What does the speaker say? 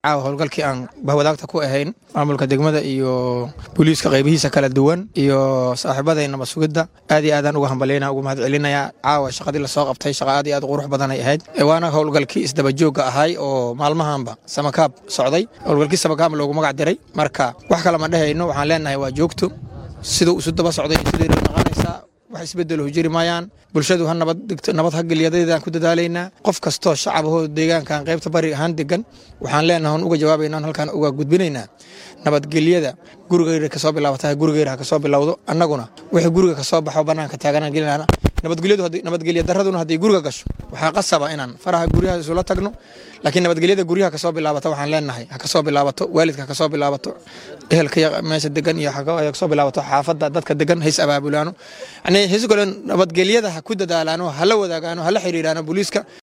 caawa howlgalkii aan bahwadaagta ku ahayn maamulka degmada iyo booliiska qaybihiisa kala duwan iyo saaxiibaday nabad sugidda aad iyo aadaan uga hambaleyna uga mahad celinaya caawa shaqadii lasoo qabtay shaqa aad iyo aad qurux badanay ahayd waana howlgalkii isdabajoogga ahay oo maalmahanba samakaab socday howlgalkii samakaab loogu magac diray marka wax kale ma dhehayno waxaan leenahay waa joogto siduu isu daba socday intudeeri naqanaysaa wax isbedelo jiri maayaan bulshadu ha nabad ha gelyadeedaan ku dadaalaynaa qof kastoo shacabahoo deegaankan qaybta bari ahaan degan waxaan leenahay uga jawaabaynaa halkaan uga gudbinaynaa nabadgelyada gurigeyra kasoo bilaabata gurigeyra ha kasoo bilowdo annaguna wixii guriga kasoo baxo banaanka taaganaan gelinana nabadgelya daraduna hadday guriga gasho waxaa qasaba inaan faraha guryaha isula tagno laakiin nabadgelyada guryaha kasoo bilaabata waxaan leenahay ha kasoo bilaabato waalidka ha kasoo bilaabato ehelka meesha degan iyo kasoo bilaabato xaafadda dadka degan hays abaabulaano yani hisu kale nabadgelyada ha ku dadaalaano hala wadaagaano hala xiriiraano booliiska